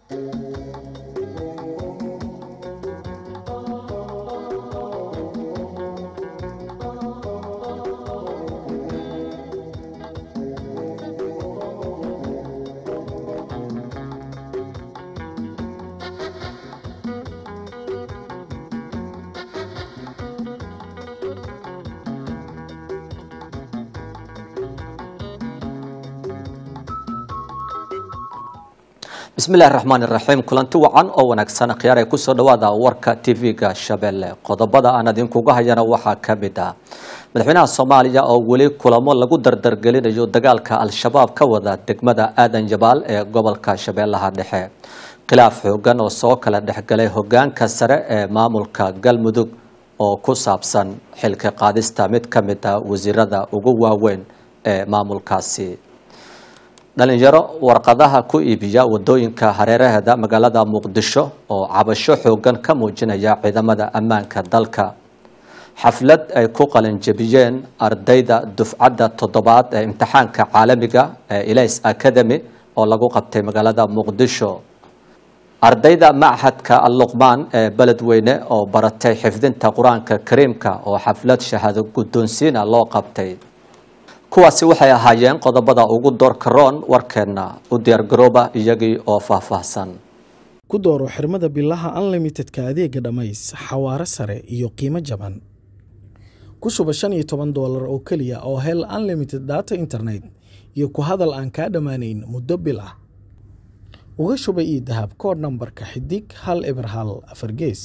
bismillahi raxmaan iraxiim kulanti wacan oo wanaagsan khiyaar ay kusoo dhawaada warka tv-ga shabeelle qodobada aan idinkuga hayana waxaa ka mid ah madaxweynaha soomaaliya oo weli kulamo lagu dardargelinayo dagaalka al-shabaab ka wada degmada aadan jabaal ee gobolka shabeellaha dhexe khilaaf xoogan oo soo kala dhexgalay hogaanka sare ee maamulka galmudug oo ku saabsan xilka qaadista mid ka mid ah wasiirada ugu waaweyn ee maamulkaasi dhalinyaro warqadaha ku iibiya wadooyinka hareeraheeda magaalada muqdisho oo cabasho xoogan ka muujinaya ciidamada ammaanka dalka xaflad ay ku qalinjebiyeen ardayda dufcadda toddobaad ee imtixaanka caalamiga ee ilays academy oo lagu qabtay magaalada muqdisho ardayda machadka alluqmaan ee beledweyne oo baratay xifdinta qur-aanka kariimka oo xaflad shahaado guddoonsiina loo qabtay kuwaasi waxay ahaayeen qodobada ugu doorka roon warkeenna u diyaargarooba iyagii oo faahfaahsan ku dooro xirmada bilaha unlimitedka adeega dhammays xawaare sare iyo qiimo jaban ku shuba shan iyo toban doolar oo keliya oo hel unlimited data internet iyo ku hadal aan kaa dhammaanayn muddo bil ah uga shuba io dahab kood nambarka xidig hal eber hal afar gees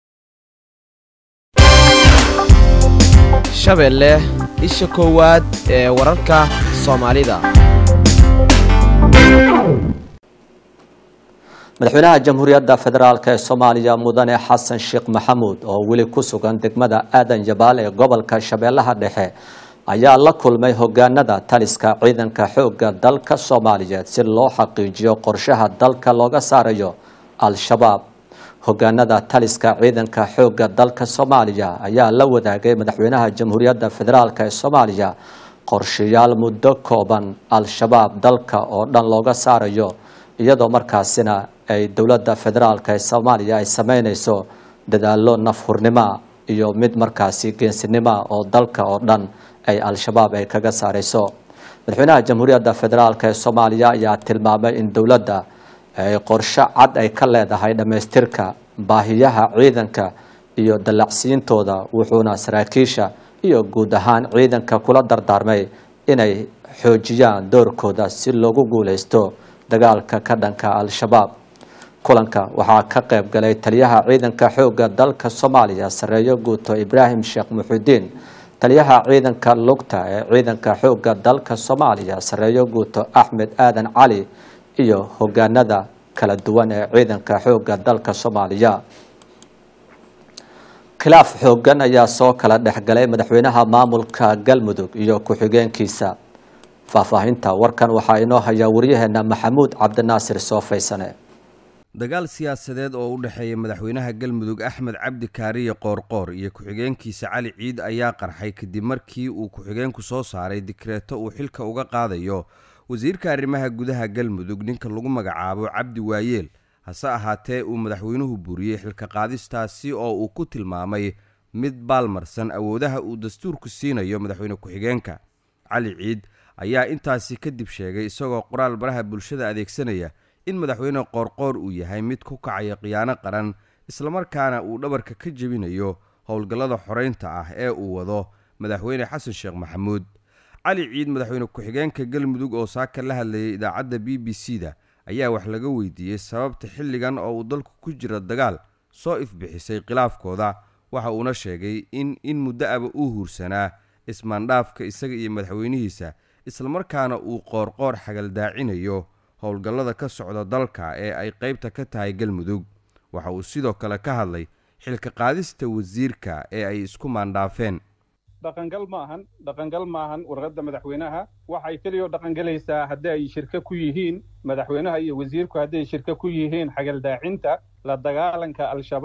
shabeelle isha koowaad ee wararka soomaalida madaxweynaha jamhuuriyadda federaalk ee soomaaliya mudane xasan sheekh maxamuud oo weli ku sugan degmada aadan jabaal ee gobolka shabeellaha dhexe ayaa la kulmay hogaanada taliska ciidanka xoogga dalka soomaaliyeed si loo xaqiijiyo qorshaha dalka looga saarayo al-shabaab hogaanada taliska ciidanka xoogga dalka soomaaliya ayaa la wadaagay madaxweynaha jamhuuriyadda federaalk ee soomaaliya qorshayaal muddo kooban al-shabaab dalka oo dhan looga saarayo iyadoo markaasina ay dowladda federaalk ee soomaaliya ay sameyneyso dadaalo nafhurnimo iyo mid markaasi geensinimo oo dalka oo dhan ay al-shabaab ay kaga saareyso madaxweynaha jamhuuriyadda federaalk ee soomaaliya ayaa tilmaamay in dowladda ay qorsho cad ay ka leedahay dhammaystirka baahiyaha ciidanka iyo dallacsiintooda wuxuuna saraakiisha iyo guud ahaan ciidanka kula dardaarmay inay xoojiyaan doorkooda si loogu guuleysto dagaalka ka dhanka al-shabaab kulanka waxaa ka qayb galay taliyaha ciidanka xoogga dalka soomaaliya sareeyo guuto ibraahim sheekh muxudiin taliyaha ciidanka lugta ee ciidanka xoogga dalka soomaaliya sareeyo guuto axmed aadan cali iyo hogaanada kala duwan ee ciidanka xoogga dalka soomaaliya khilaaf xoogan ayaa soo kala dhexgalay madaxweynaha maamulka galmudug iyo ku-xigeenkiisa faahfaahinta warkan waxaa inoo hayaa waryaheena maxamuud cabdinaasir soofaysane dagaal siyaasadeed oo u dhexeeya madaxweynaha galmudug axmed cabdi kaariye qoorqoor iyo ku-xigeenkiisa cali ciid ayaa qarxay kadib markii uu ku-xigeenku soo saaray dikreeto uu xilka uga qaadayo wasiirka arrimaha gudaha galmudug ninka lagu magacaabo cabdi waayeel hase ahaatee uu madaxweynuhu buriyey xilka qaadistaasi oo uu ku tilmaamay mid baalmarsan awoodaha uu dastuurku siinayo madaxweyne ku-xigeenka cali ciid ayaa intaasi kadib sheegay isagoo qoraal baraha bulshada adeegsanaya in madaxweyne qoorqoor uu yahay mid ku kacaya khiyaano qaran islamarkaana uu dhabarka ka jebinayo howlgallada xoreynta ah ee uu wado madaxweyne xasan sheekh maxamuud cali ciid madaxweyne ku-xigeenka galmudug oo saaka la hadlayay idaacadda b b c da ayaa wax laga weydiiyey sababta xilligan oo uu dalku ku jira dagaal soo ifbixisay khilaafkooda waxa uuna sheegay in in muddo aba uu huursanaa ismaandhaafka isaga iyo madaxweynihiisa islamarkaana uu qoorqoor xagaldaacinayo howlgallada ka socda dalka ee ay qaybta ka tahay galmudug waxa uu sidoo kale ka hadlay xilka qaadista wasiirka ee ay isku maandhaafeen dhaqangal ma ahan dhaqangal ma ahan warqadda madaxweynaha waxay keliya dhaqangelaysaa haddii ay shirka ku yihiin madaxweynaha iyo wasiirku hadday shirka ku yihiin xagaldaacinta la dagaalanka al-shabaab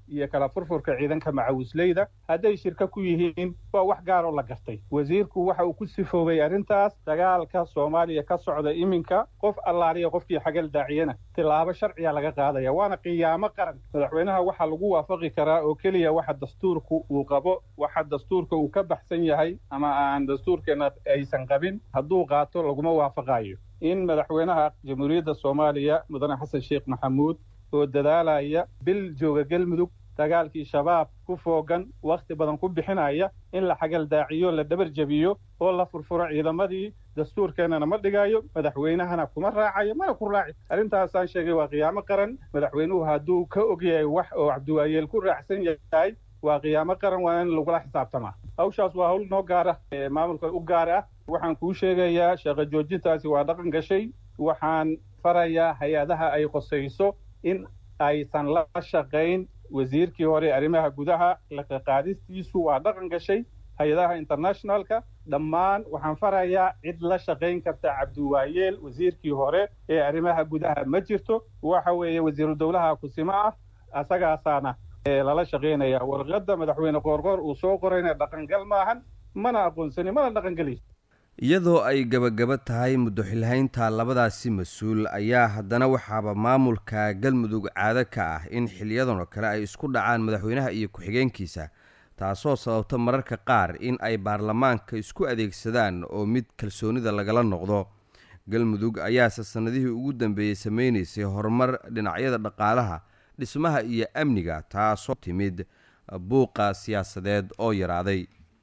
iyo kala furfurka ciidanka macawisleyda hadday shirka ku yihiin waa wax gaaroo la gartay wasiirku waxa uu ku sifoobay arrintaas dagaalka soomaaliya ka socda iminka qof allaaliya qofkii xagal daaciyana tilaabo sharciya laga qaadaya waana qiyaamo qaran madaxweynaha waxaa lagu waafaqi karaa oo keliya waxa dastuurku uu qabo waxa dastuurka uu ka baxsan yahay ama aan dastuurkeena aysan qabin hadduu qaato laguma waafaqayo in madaxweynaha jamhuuriyadda soomaaliya mudane xasan sheekh maxamuud oo dadaalaya bil jooga galmudug dagaalkii shabaab ku foogan wakhti badan ku bixinaya in la xagal daaciyo la dhabar jebiyo oo la furfuro ciidamadii dastuurkeennana ma dhigayo madaxweynahana kuma raacayo mana ku raaci arrintaasaan sheegay waa qiyaamo qaran madaxweynuhu hadduu ka ogyahay wax oo cabdiwaayeel ku raacsan yahay waa qiyaamo qaran waa in lagula xisaabtamaa hawshaas waa hawl noo gaara maamulka u gaar ah waxaan kuu sheegayaa shaqo joojintaasi waa dhaqan gashay waxaan farayaa hay-adaha ay qosayso in aysan la shaqayn wasiirkii hore arrimaha gudaha laqaqaadistiisu waa dhaqan gashay hay-adaha internationalka dhammaan waxaan farayaa cid la shaqayn karta cabdiwaayeel wasiirkii hore ee arrimaha gudaha ma jirto waxa weeye wasiiru dowlaha kusimo ah asagaasaana lala shaqaynaya warqadda madaxweyne qoorqoor uu soo qorayna dhaqangal maahan mana aqoonsani mana dhaqangelayso iyadoo ay gebagaba tahay muddo xilhaynta labadaasi mas-uul ayaa haddana waxaaba maamulka galmudug caado ka ah in xiliyadan oo kale ay isku dhacaan madaxweynaha iyo ku-xigeenkiisa taasoo sababta mararka qaar in ay baarlamaanka isku adeegsadaan oo mid kalsoonida lagala noqdo galmudug ayaase sannadihii ugu dambeeyey sameynaysay horumar dhinacyada dhaqaalaha dhismaha iyo amniga taasoo timid buuqa siyaasadeed oo yaraaday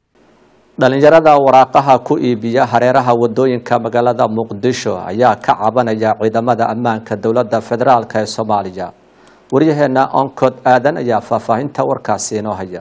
dhalinyarada waraaqaha ku iibiya hareeraha wadooyinka magaalada muqdisho ayaa ka cabanaya ciidamada ammaanka dowladda federaalk ee soomaaliya waryaheena oncod aadan ayaa faahfaahinta warkaasi inoo haya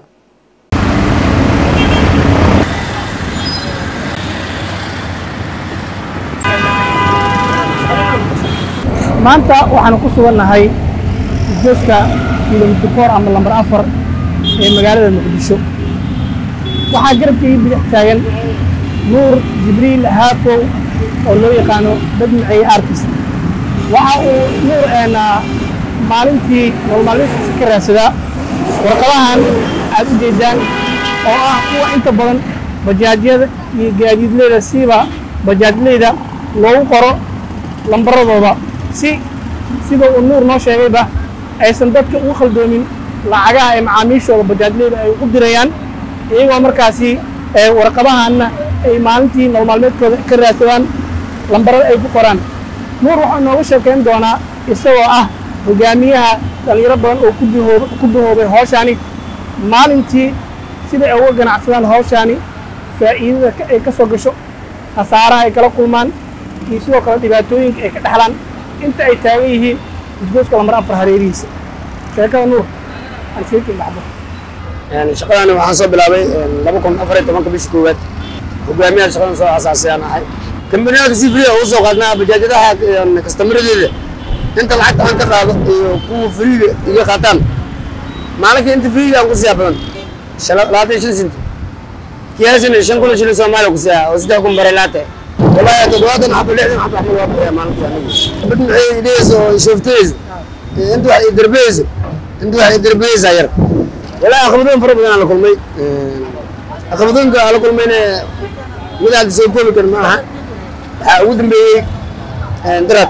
maanta waxaanu ku sugannahay isgoyska kilomitr four ama lambar afar ee magaalada muqdisho waxaa garabkii bidix taagan nuur jibriil haafow oo loo yaqaano badmacey artist waxa uu nuur maalintii nololmaalmeedkiisa ka raadsadaa warqadahan aad u jeedaan oo ah kuwa inta badan bajaajyada iyo gaadiidleyda siiba bajaajleyda loogu qoro lambaradooda si sida uu nuur noo sheegayba aysan dadka ugu khaldoomin lacagaha ee macaamiishooda bajaajleyda ay u dirayaan iyagoo markaasi warqadahanna ay maalintii nololmaalmeedkooda ka raadsadaan lambarada ay ku qoraan nuur waxaa nooga sheekayn doonaa isagoo ah hogaamiyaha dhallinyaro badan oo ku duhoobay hawshaani maalintii sida ay uga ganacsadaan hawshaani faa'iidada ay ka soo gasho khasaaraha ay kala kulmaan iyo sidoo kale dhibaatooyinka ay ka dhexlaan inta ay taagan yihiin isgooska lambar afar hareerihiisa sheekada nuur aan iskaga baxdo shaqadan waxaan soo bilaabay laba kun afar iyo tobanka bishii koowaad hogaamiyaha shaqadan soo asaasayaan ahay kambaniyaalka si free ugu soo qaadnaa bajaajadaha kastamaradeeda inta lacagta aan ka qaado iyo kuwa freega iga qaataan maalinkii inta freega aan ku siiyaa badan labaatan iyo shan senti kiyaasina shan kun oo shilin soomaaliya ku siiyaa oo saddex kun baray laate والله تدوات حب لحد حب احمد وابو يا مالك يعني بدنا ايديس وشفتيز انتو واحد يدربيز انتو واحد يدربيز غير ولا اخذون فرق على كل مي اخذون على كل مي ولا سوي كل كان معها ودن بي درات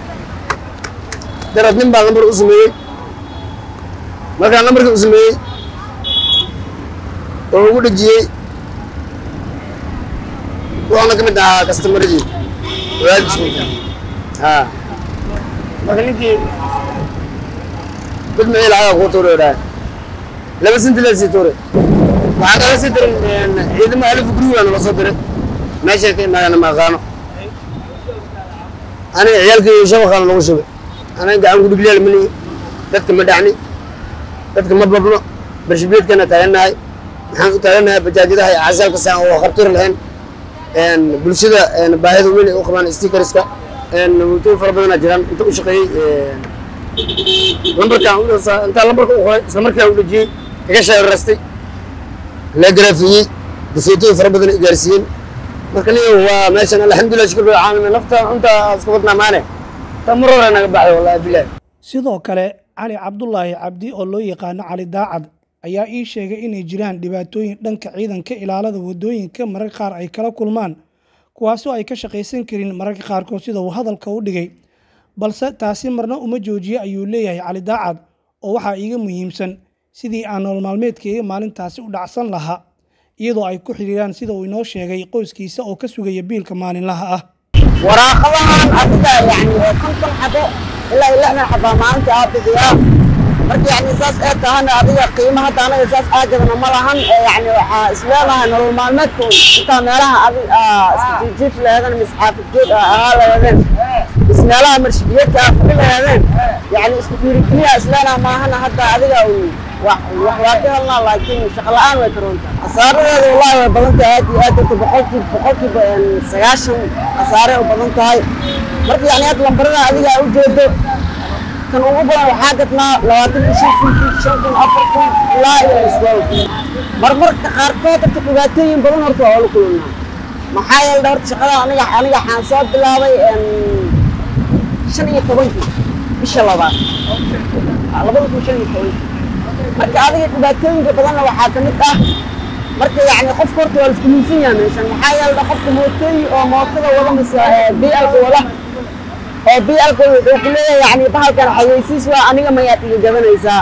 درات نمبر نمبر اسمي ما كان نمبر اسمي oo ugu dhajiyey waxaana ka mid ahaa kastamarradii walaadisminka ha marka ninkii dad meel lacaga kuu tuure dhahay laba senti la sii tuure waxaa kala sii dirin ciidamo alif guriga nala soo diray meeshay ka imaadana ma aqaano aniga ciyaalkii shabaqaana lagu shubay aniga gacan gudhigleel mani dadka ma dhacni dadka ma babno barshibeedkana taagannahay maxaan u taagannahay bajaajadaha iyo casaalka saan oo khartur lahayn bulshada baahida weyn ay u qabaan stikerska mutooyin fara badanaa jiraan inta u shaqeeyey lambarkaan intaa lambarka u qoray isla markaa u dhejiyey iga sheerarastay la garaafiyey dafeetooyin fara badan gaarsiiyeen marka niyo waa meeshan alxamdulilah shukr bil caalamiin nafta cunta iska wadnaa maane ta mar hore naga baxday wallahi bilahi sidoo kale cali cabdulaahi cabdi oo loo yaqaano cali daacad ayaa ii sheegay inay jiraan dhibaatooyin dhanka ciidanka ilaalada wadooyinka mararka qaar ay kala kulmaan kuwaasoo ay ka shaqaysan karin mararka qaarkood sida uu hadalka u dhigay balse taasi marna uma joojiye ayuu leeyahay cali daacad oo waxaa iiga muhiimsan sidii aan nolol maalmeedkayga maalintaasi u dhacsan lahaa iyadoo ay ku xidhiiraan sida uu inoo sheegay qoyskiisa oo ka sugaya biilka maalinlaha ah waraaqadahan adiga yani oo konton xabo ilaa iyo lixdan xabaa maalinta aa bixiyaa marka yani saas ee tahana adiga qiimo hadda anaga saas aagadana ma lahan yani waxaa isleedahay nolol maalmeedka intaa meelaha adi isjiif laheedeen mis xaafidgeed ahaa laheedeen mis meelaha marshibiyeedka aa fadhi laheedeen yani isku dhiirigeliya isleenaha maahana hadda adiga wax waa ka helnaa laakiin shaqo la-aan way karoonta khasaaradeeda wallahi way badan tahay aad iyo aad dadka boqolkiiba boqolkiiba sagaashan khasaare u badan tahay marka yani hadda lambarada adiga aa ujeedo kan ugu badan waxaa gadnaa labaatan iyo shan kun shan kun afar kun ilaa iyo iswaaw marmarka qaarkood dadka dhibaatooyin badan horta waa la kulannaa maxaa yeele horta shaqada aniga aniga waxaan soo bilaabay shan iyo tobankii bisha labaad labada kun shan iyo tobankii marka adiga dhibaatooyinka badanna waxaa ka mid ah marka yani qofka horta waa laisku miisan yahay meeshan maxaa yeele qofka mootooyin oo mootada wada mise blka wada oo blka wuxuu ku leeyahay yani bahalkan xayeysiis waa aniga mayaad iga gabanaysaa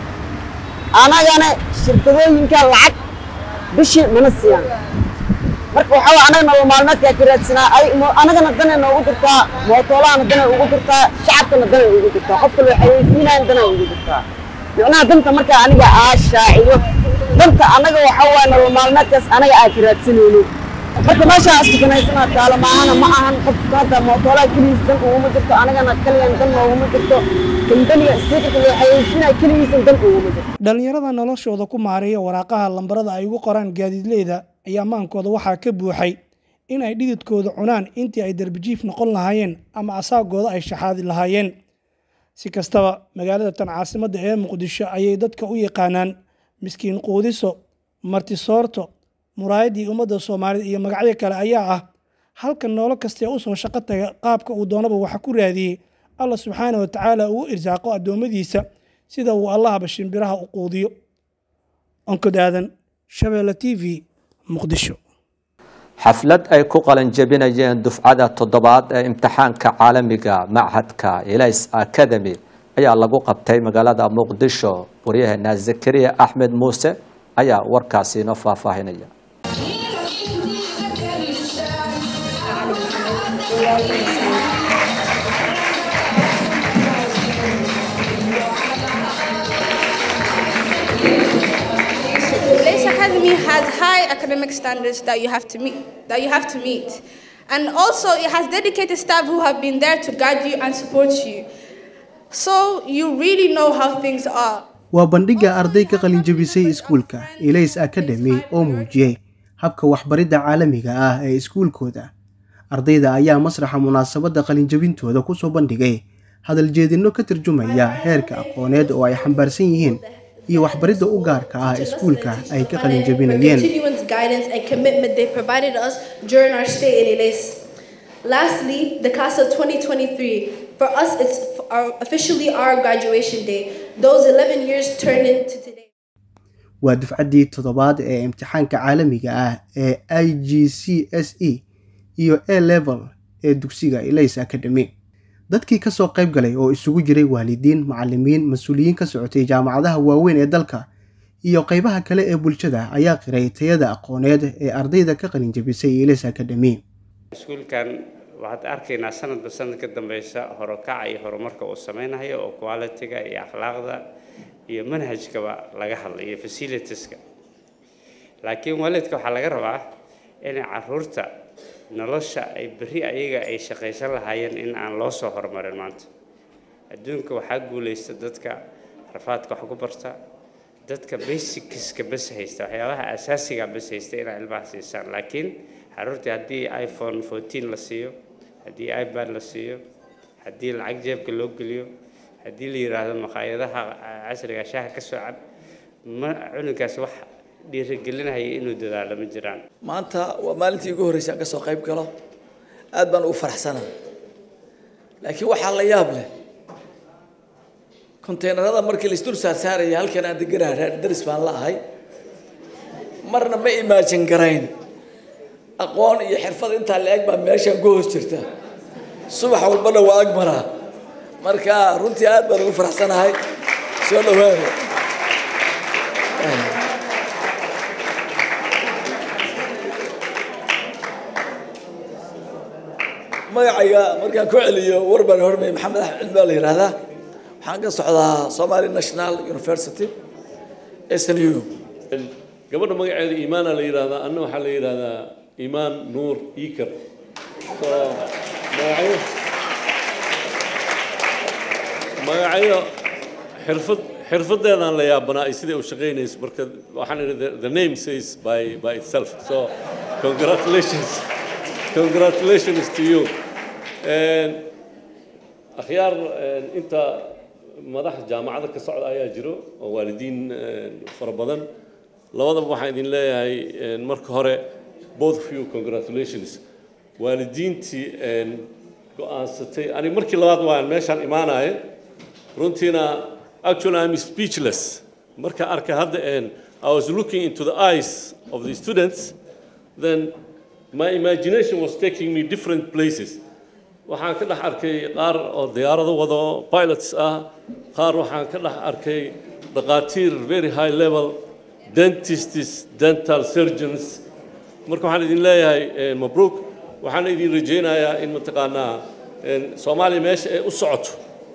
anagana shirkadooyinka lacag bishii mana siiyaan marka waxaa waa anaga nolol maalmeedkaa ka raadsanaa ay anagana danay noogu jirtaa mootoolahana danay ugu jirtaa shacabkana danay ugu jirtaa qofka loo xayeysiinayan danay ugu jirtaa micnaha danta marka aniga aa shaaciyo danta anaga waxaa waaye nolol maalmeedkaas anaga aa ka raadsanayno marka meeshaa iskusanaysanaa taalo maahana ma ahan qofka hadda mootoolaha keligiis dan uguma jirto anagana kaliyan dan nooguma jirto kambaniga stiikarka loo xayeysiinaya keligiisan dan uguma jirto dhallinyarada noloshooda ku maareeya waraaqaha lambarada ay ugu qoraan gaadiidleyda ayaa maankooda waxaa ka buuxay in ay dhididkooda cunaan intii ay darbijiif noqon lahaayeen ama asaagooda ay shaxaadi lahaayeen si kastaba magaalada tan caasimadda ee muqdisho ayay dadka u yaqaanaan miskiin quudiso martisoorto muraayaddii ummadda soomaalida iyo magacyo kale ayaa ah halka noolo kastee usoo shaqo taga qaabka uu doonaba waxa ku raadiyey allah subxaana wa tacaala uu irsaaqo addoommadiisa sida uu allahaba shimbiraha u quudiyo onkod aadan shabeelle t v muqdisho xaflad ay ku qalanjebinayeen dufcada toddobaad ee imtixaanka caalamiga machadka elis academy ayaa lagu qabtay magaalada muqdisho waryaheena zakariya axmed muuse ayaa warkaasi inoo faahfaahinaya Lace Academy has high academic standards that you have to meet. That you have to meet, and also it has dedicated staff who have been there to guide you and support you, so you really know how things are. waa bandhigga arday ka qalinjabisay iskuulka elays academy oo muujiyey habka waxbaridda caalamiga ah ee iskuulkooda ardayda ayaa masraxa munaasabadda qalinjabintooda kusoo bandhigay hadaljeedinno ka tarjumaya heerka aqooneed oo ay xambaarsan yihiin iyo waxbaridda u gaarka ah iskuulka ay ka qalinjabinayeen continuous guidance and commitment they provided us during our stay in Elis. Lastly, the class of 2023. For us, it's our, officially our graduation day. Those 11 years turned into today. waa dufcaddii toddobaad ee imtixaanka caalamiga ah ee i g c s e iyo a level ee dugsiga elays academy dadkii kasoo qayb galay oo isugu jiray waalidiin macalimiin mas-uuliyiin ka socotay jaamacadaha waaweyn ee dalka iyo qaybaha kale ee bulshada ayaa qiray tayada aqooneed ee ardayda ka qalinjabisay elays academy iskuulkan waxaad arkaynaa sanadba sanad ka dambeysa horokaca iyo horumarka uu sameynayo oo quality-ga iyo akhlaaqda iyo manhajkaba laga hadlay iyo facilitieska laakiin waalidka waxaa laga rabaa inay caruurta nolosha ay berri ayaga ay shaqaysan lahaayeen in aan loo soo horumarin maanta adduunka waxaa guulaysta dadka rafaadka wax ku barta dadka basicska bas haysta waxyaabaha asaasiga bas haysta inay ilmaha siisaan laakiin caruurtii haddii iphone fourteen la siiyo haddii ipad la siiyo haddii lacag jeebka loo geliyo haddii la yidhaahdo maqaayadaha casriga shaaha ka soo cab ma cunugaas wax dhiirigelinaya inuu dadaalo ma jiraan maanta waa maalintii ugu horreysay aan ka soo qayb galo aad baan ugu faraxsanaa laakiin waxaa la yaab leh konteynerada markii la isdul saarsaaraya halkan aan deganaha daris baan la ahay marna ma imaajin garayn aqoon iyo xirfad intaa la eg baa meeshaan ku hoos jirta subax walbana waa ag maraa marka runtii aad baan ugu faraxsanahay soo dhawaada magacayga markaan ku celiyo war baan hormay maxamed axmed cilmi baa la yidhaahdaa waxaan ka socdaa somali national university snu gabadha magaceeda iimaana la yidhaahdaa anna waxaa la yidhaahdaa iimaan nuur iikar so magacyo magacyo xirfad xirfadeedaan la yaabanaa ay siday u shaqaynayso marka waxaan idhi the- the name says by by itself so congratulations congratulations to you And akhyaar eh, inta madax jaamacada ka socda ayaa jiro oo waalidiin eh, fara badan labadaba waxaan idin leeyahay eh, marka hore both of you congratulations waalidiintii eh, go-aansatay ani markii labaad waan meeshaan imaanaya runtiina actually I'm speechless marka arkay hadda and I was looking into the eyes of the students then my imagination was taking me different places waxaan ka dhex arkay qaar oo diyaarado wado pilots ah qaar waxaan ka dhex arkay dhaqaatiir very high level dentists dental surgeons marka waxaan idin leeyahay eh, mabruuk waxaan idin rajaynayaa in mataqaanaa eh, soomaaliya meesha ay u socoto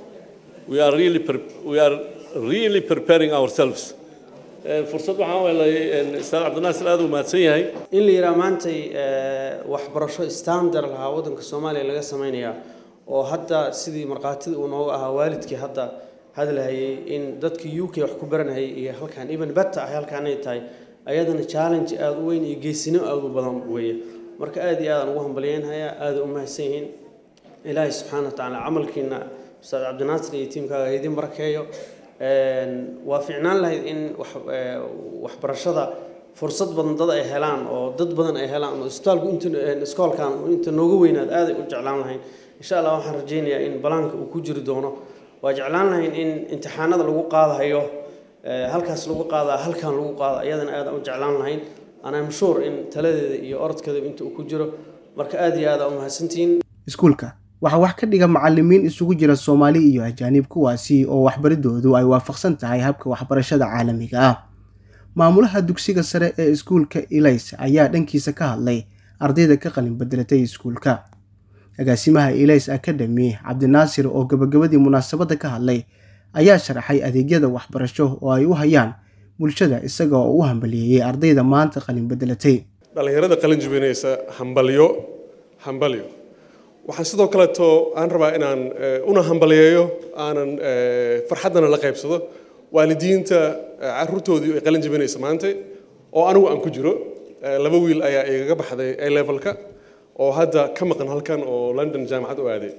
we are really pre- we are really preparing ourselves Eh, fursad waxaan helay eh, ustaad cabdinaasir aad u mahadsan yahay in la yidhaha maantay eh, waxbarasho standard lahaa waddanka soomaaliya laga samaynayaa oo hadda sidii markhaatida uu nooga ahaa waalidkii hadda hadlahayay in dadka u k wax ku baranayay iyo halkan even beta ah halkaan ay tahay ayadana challenge aada u weyn iyo geesinimo aada u badan weeye marka aada iyo aadaan ugu hambalyeynhayaa aada u mahadsan yihiin ilaahay subxaana wa tacaala camalkiina ustaad cabdinaasir iyo tiimkaaga ha idin barakeeyo Een, waa fiicnaan lahayd in wax ee, waxbarashada fursad badan dad ay helaan oo dad badan ay helaan oo isbitaalku inta een, iskoolkan uu inta nooga weynaad aaday u jeclaan lahayn insha allah waxaan rajaynayaa in balaanka uu ku jiri doono waa jeclaan lahayn in imtixaanada lagu qaadayo ee, halkaas lagu qaadaa halkan lagu qaada iyadana aad u jeclaan lahayn and I'm sure in taladeeda iyo orodkeeda inta uu ku jiro marka aad iyo aad aa u mahadsantihiin iskuulka waxaa wax ka dhiga macalimiin isugu jira soomaali iyo ajaanib kuwaasi oo waxbaridoodu ay waafaqsan tahay habka waxbarashada caalamiga ah maamulaha dugsiga sare ee iskuulka ilays ayaa dhankiisa ka hadlay ardayda ka qalin bedelatay iskuulka agaasimaha ilays academy cabdinaasir oo gabagabadii munaasabadda ka hadlay ayaa sharaxay adeegyada waxbarasho oo ay u hayaan bulshada isaga oo u hambaliyeeyey ardayda maanta qalin bedelatay dhallinyarada qalin jibinaysa hambalyo hambalyo waxaan sidoo kaleeto aan rabaa inaan eh, una hambaliyeeyo aanan eh, farxaddana la qaybsado waalidiinta eh, carruurtoodii ay qalin jibinaysa maanta oo anigu aan ku jiro Eh, laba wiil ayaa igaga baxday a levelka oo hadda ka maqan halkan oo london jaamacad u aaday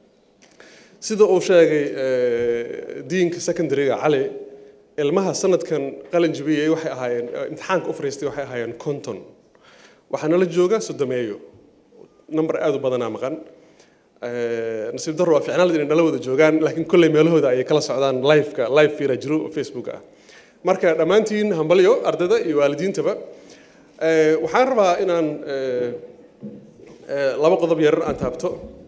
sida uu sheegay eh, diinka secondaryga cali ilmaha sanadkan qalin jibiyey waxay ahaayeen eh, imtixaanka u fariistay waxay ahaayeen konton waxaa nala jooga sodomeeyo number aad u badanaa maqan Eh, nasiib darro waa ficnaan inay nala wada joogaan laakiin kolley meelahooda ayay kala socdaan liveka live fiira jiro oo facebook ah marka dhammaantiin hambalyo ardayda iyo waalidiintaba Eh, waxaan rabaa inaan eh, eh, laba qodob yarar aan taabto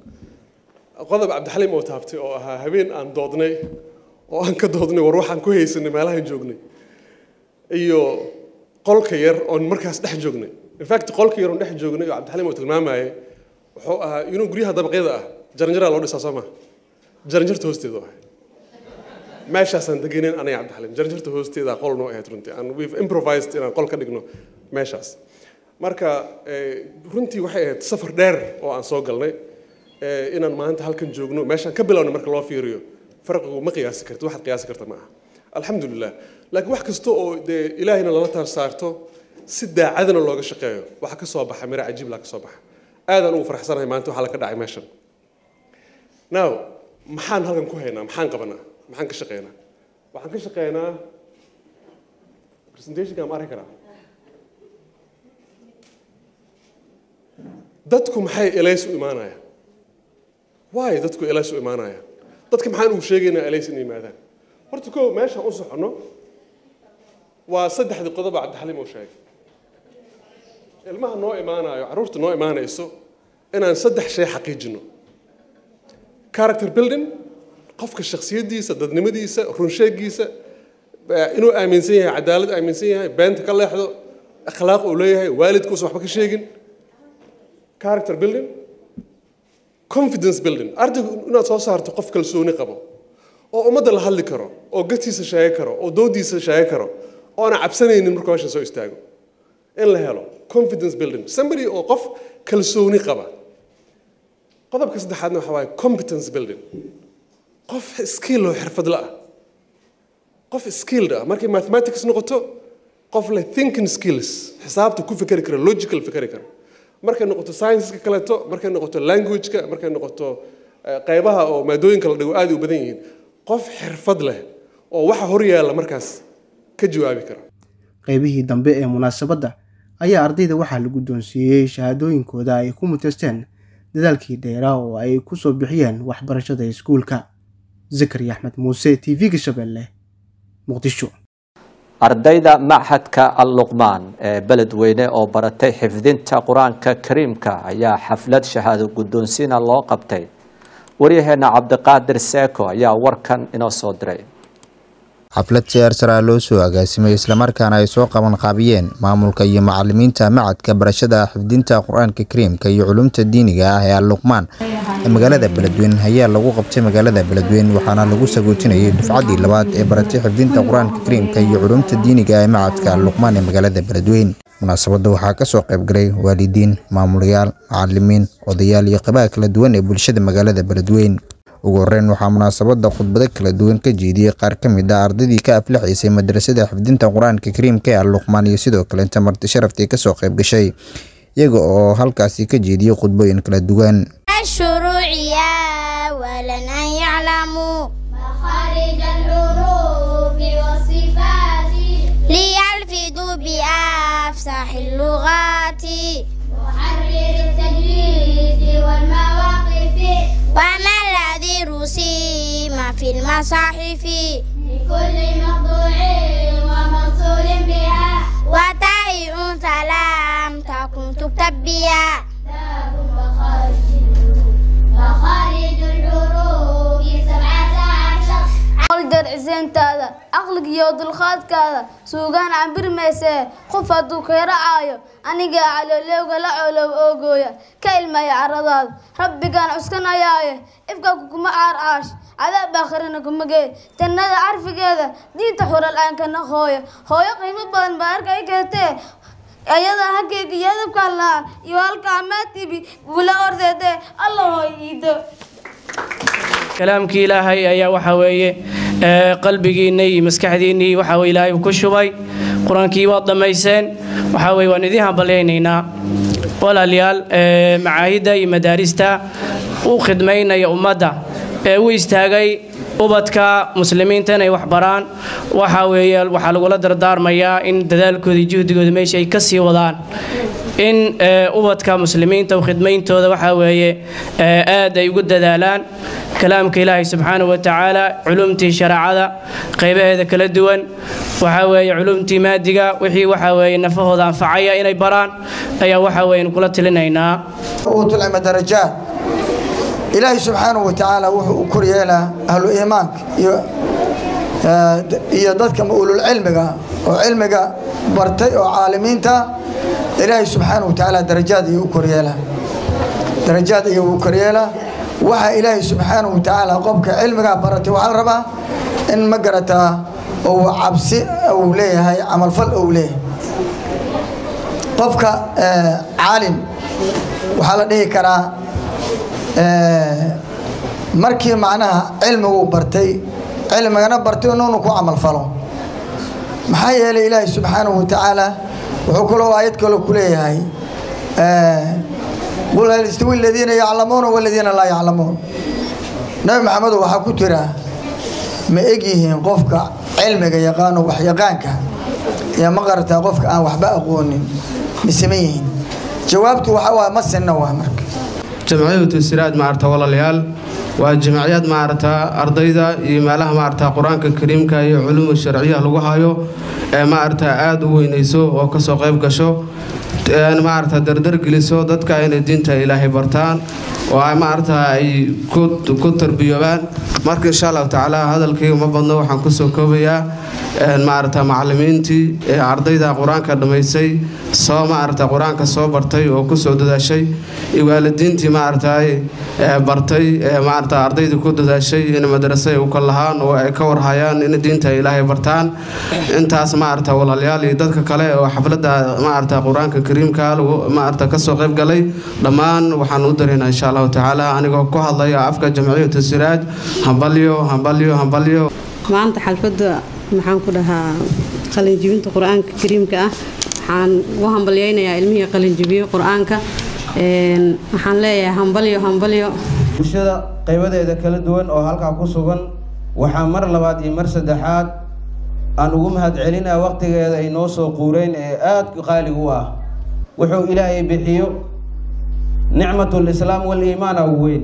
qodob cabdixaliim oo taabtay oo ahaa habeen aan doodnay oo aan ka doodnay war waxaan ku haysanay meelahaan joognay iyo qolka yar oon markaas dhex joognay in fact qolka yar oon dhex joognay oo cabdixaliim oo tilmaamayay wuxuu ahaa inuu guryaha dabaqyada ah jaranjaraa loo dhisaa soo ma jaranjarta hoosteedu ahay meeshaasaan degenayn aniga cabdixaliim jaranjarta hoosteeda qol noo ahayd runtii and we've improvised inaan qol ka dhigno meeshaas marka eh, runtii waxay ahayd safar dheer oo aan soo galnay eh, inaan maanta halkan joogno meeshaan ka bilowna marka loo fiiriyo farqigu ma qiyaasi karti waxaad qiyaasi karta ma aha alxamdulilah laakiin wax kasta oo dee ilaahayna lala taar saarto si daacadana looga shaqeeyo waxa ka soo baxa miro cajiib laa ka soo baxa aadaan ugu faraxsanahay maanta waxaa la ka dhacay meeshan now maxaan halkan ku haynaa maxaan qabanaa maxaan ka shaqeynaa waxaan ka shaqeynaa presentationka ma arki karaa dadku maxay elays u imaanayaan waay dadku elays u imaanayaan dadka maxaan ugu sheegaynaa elays in yimaadaan horta kow meeshaan u soconno waa saddexdii qodoba cabdixaliim uu sheegay ilmaha noo imaanayo carruurta noo imaanayso inaan saddex shay xaqiijino character building qofka shakhsiyaddiisa dadnimadiisa runsheegiisa inuu aaminsan yahay cadaalad aaminsan yahay beenta ka leexdo akhlaaq uu leeyahay waalidkuusa waxba ka sheegin character building confidence building ardaygu inaad soo saarto qof kalsooni qabo oo ummadda la hadli karo oo gatiisa sheegi karo oo doodiisa sheegi karo oona cabsanaynin markuu meesha soo istaago in la helo confidence building somebody oo qof kalsooni qaba qodobka saddexaadna waxa waaye competence building qof skill oo xirfadla ah qof skilled ah markay mathematics noqoto qof leh thinking skills xisaabta ku fikeri kara logical fikeri kara markay noqoto scienceska kaleeto markay noqoto languageka markay noqoto qaybaha oo maadooyinka la dhigo aad u badan yihiin qof xirfad leh oo waxa hor yaalla markaas ka jawaabi kara qaybihii dambe ee munaasabadda ayaa ardayda waxaa la guddoonsiiyey shahaadooyinkooda ay ku muteysteen dadaalkii dheeraa oo ay ku soo bixiyeen waxbarashada iskuulka zakari axmed muuse t v-ga shabeelle muqdisho ardayda machadka alluqmaan ee beledweyne oo baratay xifdinta qur-aanka kariimka ayaa xaflad shahaado guddoonsiina loo qabtay waryaheena cabdiqaadir seeko ayaa warkan inoo soo diray xaflad siyaar saraa loo soo agaasimay islamarkaana ay soo qaban qaabiyeen maamulka iyo macalimiinta macadka barashada xifdinta qur-aanka kariimka iyo culumta diiniga ah ee alluqmaan ee magaalada beledweyne ayaa lagu qabtay magaalada beledweyne waxaana lagu sagootinayay dufcaddii labaad ee baratay xifdinta qur-aanka kariimka iyo culumta diiniga ee macadka alluqmaan ee magaalada beledweyne munaasabadda waxaa ka soo qaybgalay waalidiin maamulayaal macalimiin odayaal iyo qabaha kala duwan ee bulshada magaalada beledweyne ugu horeyn waxaa munaasabadda khudbado kala duwan ka jeediyey qaar ka mid ah ardaydii ka aflixaysay madrasada xifdinta qur-aanka kariimka ee alluqmaan iyo sidoo kaleenta marti sharaftii kasoo qayb gashay iyaga oo halkaasi ka jeediyey khudbooyin kala duwan الشروع أولا أن يعلموا مخارج الحروف والصفات ليلفظوا بأفصح اللغات محرر التجويد والمواقف وما الذي رسم في المصاحف لكل مقطوع وموصول بها وتاء سلام تكن تكتب بها مخارج الحروف سبعة عشر darciseentaada aqliga iyo dulqaadkaada suugaan cambir maysee qof hadduu kayracaayo aniga caloolewga la coolow oogooya ka ilmaya caradaada rabbigaan cuskanayaaye ifka kuma caarcaash cadaab aakhirina kuma gee jannada carfigeeda diinta xuralcaankana hooya hooyo qiimo badan baa arka i keentee ayadaa haggeyga iyo adabkaa lahaa iyo halkaa maatibi gula ordeedee alla hooy iido kalaamkii ilaahay ayaa waxaa weeye qalbigiinna iyo maskaxdiinnii waxaa weye ilaahay ku shubay qur-aankii waad dhammayseen waxaa weye waan idiin hambalyaynaynaa walaalayaal macaahidda iyo madaarista u khidmaynaya ummadda ee u istaagay ubadka muslimiinta inay wax baraan waxaa weeye waxaa lagula dardaarmayaa in dadaalkooda iyo juhdigooda meesha ay ka sii wadaan in ubadka muslimiinta khidmayntooda waxaa weeye aad ay ugu dadaalaan kalaamka ilaahay subxaanahu wa tacaala culumtii shareecada qaybaheeda kala duwan waxaa weeye culumtii maadiga wixii waxaa weeye nafahooda anfacaya inay baraan ayaa waxaa weeye kula tilinaynaa uutul cilmi darajaat ilaahay subxaanahu wa tacaala wuxuu u koryeelaa ahlu iimaanka iyo iyo dadka ulul cilmiga oo cilmiga bartay oo caalimiinta ilaahay subxaanahu wa tacaala darajaad ayuu u koryeelaa darajaad ayuu u koryeelaa waxaa ilaahay subxaanahu wa tacaala qofka cilmigaa baratay waxaa la rabaa in ma garataa uu cabsi uu leeyahay camalfal uu leeyahay qofka caalim waxaa la dhihi karaa markii macnaha cilmiguu bartay cilmigana bartay inuunu ku camalfalo maxaa yeelay ilaahay subxaanahu wa tacaala wuxuu kaloo aayad kaloo ku leeyahay qul hal istawi aladiina yaclamuuna waladiina laa yaclamuun nabi maxamedow waxaa ku jira ma eg yihiin qofka cilmiga yaqaano wax yaqaanka iyo ma qarataa qofka aan waxba aqoonin misema yihiin jawaabtu waxa waa ma sinna waa marka jamciyatu siraad maarta walaalayaal waa jamaciyad maaragta ardayda iyo meelaha maaragta qur-aanka kariimka iyo culuuma sharciyaha lagu hayo ee maaragta aada u weyneyso oo kasoo qayb gasho maaragta dardar geliso dadka inay diinta ilaahay bartaan oo ay maaragta ay ku tarbiyoobaan marka insha allahu tacaala hadalkayga ma badno waxaan kusoo koobayaa maaragta macalimiintii ee ardayda qur-aanka dhammaysay soo maaragta qur-aanka soo bartay oo kusoo dadaashay iyo waalidiintii maaragta bartay ee maaragta ardayda ku dadaashay in madrasa ay u kal lahaan oo ay ka warhayaan in diinta ilaahay bartaan intaas maaragta walaalayaal iyo dadka kale oo xafladda maaragta qur-aanka kariimka lagu maaragta kasoo qayb galay dhammaan waxaan u dareynaa insha allahu tacaala anigoo ku hadlaya afka jamciyatu siraaj hambalyo hambalyo hambalyo maanta xalfadda maxaan ku dhahaa qalinjibinta qur-aanka kariimka ah waxaan ugu hambalyaynayaa ilmihii qalinjibiyo qur-aanka waxaan leeyahay hambalyo hambalyo bulshada qaybadeeda kala duwan oo halkaa ku sugan waxaa mar labaad iyo mar saddexaad aan ugu mahadcelinaa waqtigeeda ay noo soo quureen ee aada qaaliga u ah wuxuu ilaahay bixiyo nicmatul islaam wal-iimaan ugu weyn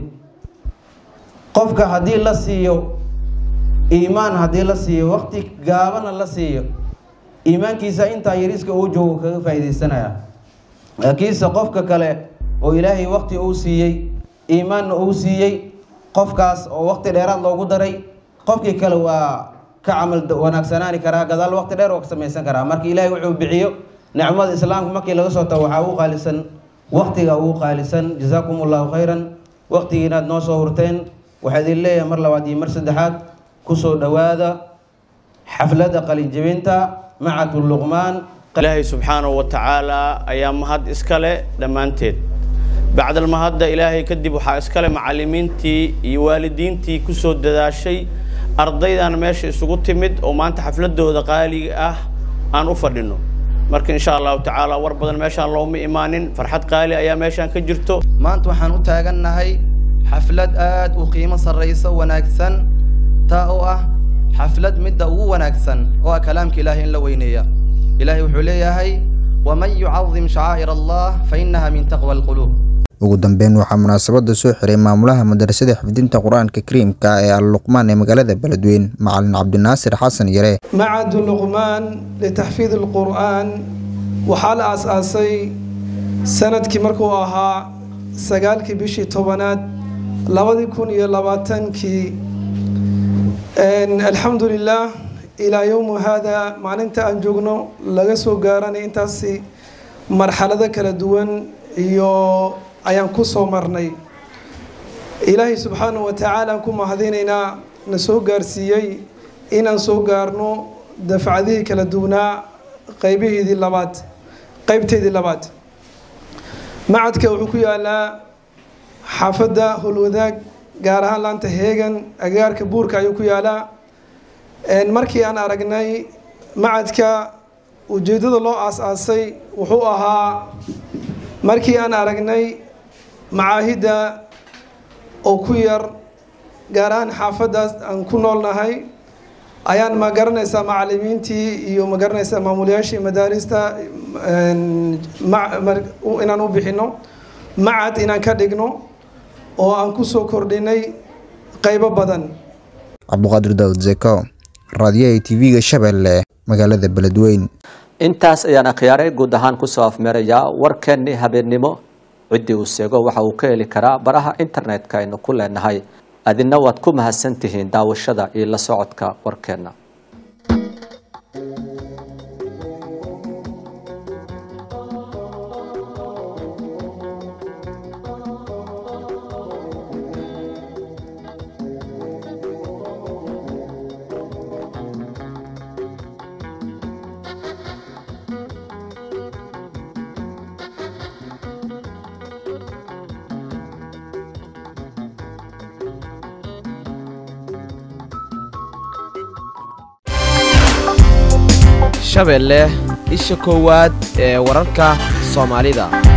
qofka haddii la siiyo iimaan haddii la siiyo waqti gaabana la siiyo iimaankiisa intaa yariska uu joogo kaga faa'iidaysanaya laakiinse qofka kale oo ilaahay waqti uu siiyey iimaanna uu siiyey qofkaas oo waqti dheeraad loogu daray qofkii kale waa ka camal wanaagsanaani karaa gadaal waqti dheer oo ka samaysan karaa marka ilaahay wuxuu bixiyo nicmada islaamka markii laga soo tago waxaa ugu qaalisan waqtiga ugu qaalisan jazaakum allahu khayran waqtigii inaad noo soo hurteen waxaa idin leeyahay mar labaad iyo mar saddexaad kusoo dhowaada xafladda qalinjibinta macatu luqmaan ilaahay subxaanahu wa tacaalaa ayaa mahad iska leh dhammaanteed bacdal mahadda ilaahay kadib waxaa iska leh macallimiintii iyo waalidiintii ku soo dadaashay ardaydan meesha isugu timid oo maanta xafladooda qaaliga ah aan u fadhino marka insha allahu tacaala war badan meeshaan looma imaanin farxad qaali ayaa meeshaan ka jirto maanta waxaan u taagannahay xaflad aad u qiimo sarrayso wanaagsan taa oo ah xaflad midda ugu wanaagsan oo ah kalaamka ilaahay in la weyneeya ilaahay wuxuu leeyahay waman yucadim shacaa'ir allah fa innaha min taqwa alquluub ugu dambeyn waxaa munaasabada soo xiray maamulaha madrasada xifdinta qur-aanka kariimka ee al-luqmaan ee magaalada beledweyn macalin cabdinaasir xasan yare macadu luqmaan litaxfiid alqur'aan waxaa la aas-aasay sanadkii markuu ahaa sagaalkii bishii tobanaad labadii kun iyo labaatankii alxamdu lilah ilaa yowmu haada maalinta aan joogno laga soo gaaranay intaasi marxalado kala duwan iyo ayaan ku soo marnay ilaahay subxaanahu wa tacaala aan ku mahadinaynaa na soo gaarsiiyey inaan soo gaarno dafcadihii kala duwanaa qaybiheedii labaad qaybteedii labaad macadka wuxuu ku yaalaa xaafadda howlwadaag gaar ahaan laanta heegan agagaarka buurka ayuu ku yaalaa markii aan aragnay macadka ujeeddada loo aas-aasay wuxuu ahaa markii aan aragnay macaahidda oo ku yar gaar ahaan xaafaddaas aan ku noolnahay ayaan ma garanaysaa macalimiintii iyo ma garanaysaa maamulayaashii madaarista inaan u bixino macad inaan ka dhigno oo aan ku soo kordhinay qaybo badan cabduqaadir daawud zeko raadiyaha tv-ga shabeelle magaalada beledweyn intaas ayaan akhyaaray guud ahaan kusoo afmeerayaa warkeennii habeennimo ciddii uu seego waxa uu ka heli karaa baraha internetka aynu ku leenahay adina waad ku mahadsan tihiin daawashada iyo la socodka warkeenna shabeelle isha koowaad ee wararka soomaalida